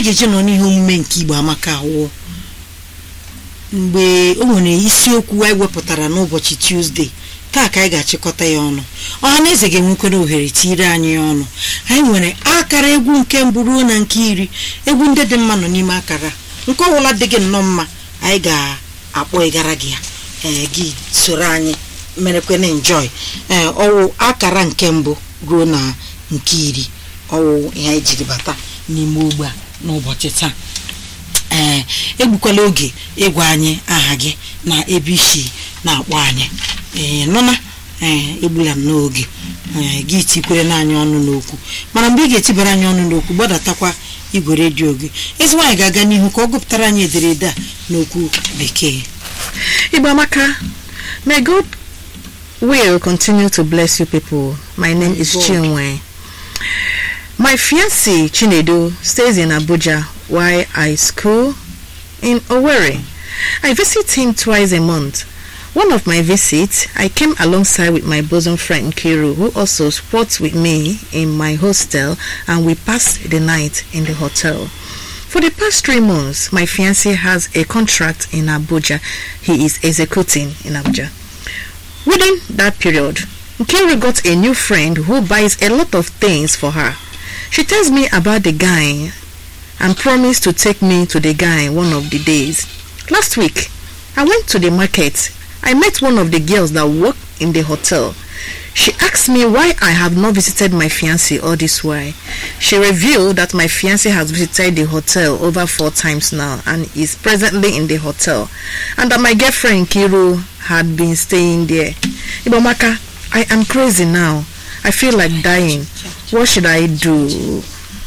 anyị ga-eje nọ n'ihe omume nke igbo amaka awụ mgbe o nwere isiokwu anyị wepụtara n'ụbọchị tuzdee taa ka anyị ga-achịkọta ya ọnụ ọha na eze ga-enwekwara ohere tiire anyị ya ọnụ anyị nwere akara egwu nke mbụ ruo na nke iri egwu ndị dị mma nọ n'ime akara nke ọbụla dị gị nnọọ mma anyị ga-akpọ ịgara gị ya ee gị soro anyị merekwana enjoy ee ọwụ akara nke mbụ ruo na nke iri ọwụ ihe anyị jiri bata n'ime ogbe a n'ụbọchị taa ee egbukwala oge ịgwa anyị aha gị na ebe isi na-akpọ anyị ee nụna ee egbula m n'oge ee gị tikwere n'anyị ọnụ n'okwu mana mgbe ị ga-etibara anyị ọnụ n'okwu gbadatakwa igwe redio gị ezi nwaanyị ga-aga n'ihu ka ọ gụpụtara anyị ederede a n'okwu bekee Igbo Amaka, may God will continue to bless you people. My name is God. Chinwe. My fiancé Chinedu stays in Abuja while I school in Owerri. I visit him twice a month. One of my visits, I came alongside with my bosom friend Kiru, who also sports with me in my hostel, and we passed the night in the hotel. For the past three months, my fiancé has a contract in Abuja. He is executing in Abuja. Within that period, Nkiru got a new friend who buys a lot of things for her. She tells me about the guy and promised to take me to the guy one of the days. Last week, I went to the market. I met one of the girls that work in the hotel. She asked me why I have not visited my fiancé all this while. She revealed that my fiancé has visited the hotel over four times now and is presently in the hotel, and that my girlfriend Kiru had been staying there. Ibomaka, I am crazy now. I feel like dying. What should I do?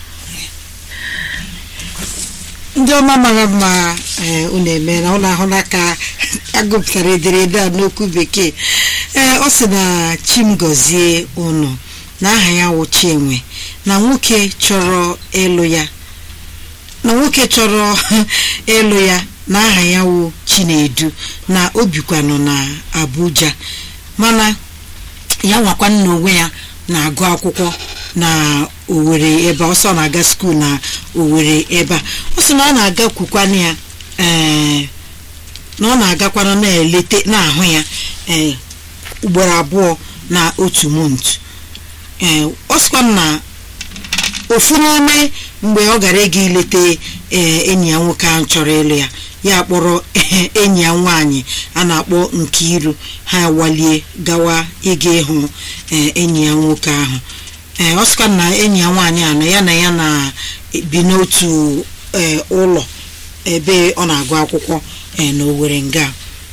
ndị ọma mara mma ee unu emeela ụlọ ahụla ka agụpụtara ederede a n'okwu bekee ee ọ sị na chim gọzie unu na aha ya wụ Chinwe na nwoke chọrọ ịlụ ya na nwoke chọrọ ịlụ ya na aha ya wụ Chinedu na o bikwanụ na Abuja mana ya nwakwa nna onwe ya na-agụ akwụkwọ na Owerri ebe a, ọsọ na-aga skuul na Owerri ebe a ọ sị na ọ na-agakwukwana ya ee na ọ na-agakwana na-elete na-ahụ ya ee ugboro abụọ na otu month ee ọ sịkwa na ofu n'ime mgbe ọ gara ịga ilete ee enyi ya nwoke ahụ chọrọ ịlụ ya ya kpọrọ enyi ya nwaanyị a na-akpọ Nkiru ha walie gawa ịga ịhụ ee enyi ya nwoke ahụ ee ọ sịkwa na enyi ya nwaanyị a na ya na ya na-ebi n'otu ee ụlọ ebe ọ na-agụ akwụkwọ ee na Owerri nga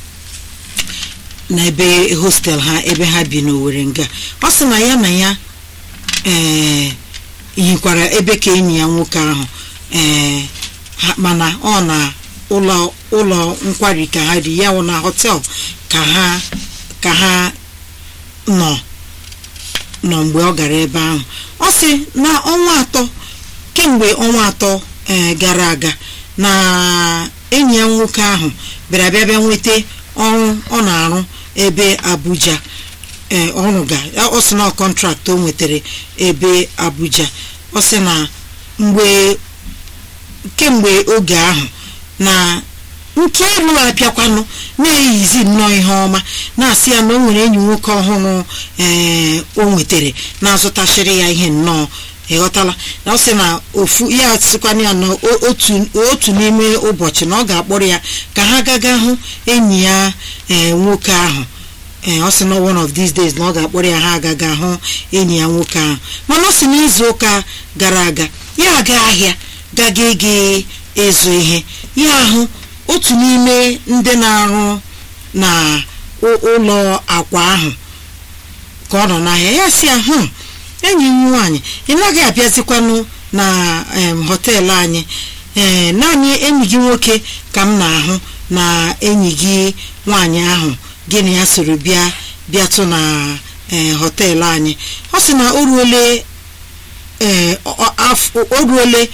na ebe hostel ha ebe ha bi n'Owerri nga ọ sị na ya na ya ee yikwara ebe ka enyi ya nwoke ahụ ee ha- mana ọ na ụlọ ụlọ nkwari ka ha dị ya wụ na họtel ka ha ka ha nọ nọ mgbe ọ gara ebe ahụ ọ sị na ọnwa atọ kemgbe ọnwa atọ ee gara aga na enyi ya nwoke ahụ bịara bịa bịa nweta ọrụ ọ na-arụ ebe Abuja ee ọrụ ga ọ sị na kọntraktị o nwetara ebe Abuja ọ sị na mgbe kemgbe oge ahụ na Nkiru apịakwanụ na-eyizi nnọọ ihe ọma na-asị ya na o nwere enyi nwoke ọhụrụ ee o nwetara na-azụtachiri ya ihe nnọọ ịghọtala na ọ sị na ofu ya sịkwana ya na o- otu otu n'ime ụbọchị na ọ ga-akpọrọ ya ka ha gaga hụ enyi ya ee nwoke ahụ ee ọ sị na one of these days na ọ ga-akpọrọ ya ha agaga hụ enyi ya nwoke ahụ mana ọ sị na izu ụka gara aga ya aga ahịa gaga ịga ịzụ ihe ya ahụ otu n'ime ndị na-arụ na ụ- ụlọ akwa ahụ ka ọ nọ n'ahịa ya sị ya hụ enyi m nwaanyị ị naghị abịazikwanụ na em, họteelụ anyị ee naanị enyi gị nwoke ka m na-ahụ na enyi gị nwaanyị ahụ gị na ya soro bịa bịatụ na ee họteelụ anyị ọ sị na o ruole ee ọ- ọ- afọ- o ruole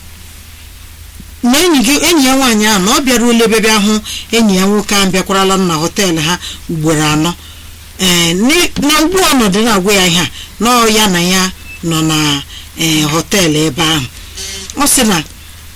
na enyi gị enyi ya nwaanyị ahụ na ọ bịaruola ebe bịa hụ enyi ya nwoke ahụ bịakwarala na họteelụ ha ugboro anọ ee ni- na ugbu ọnọdụ na-agwa ya ihe a na ọ ya na ya nọ na ee họteelụ ebe ahụ ọ sị na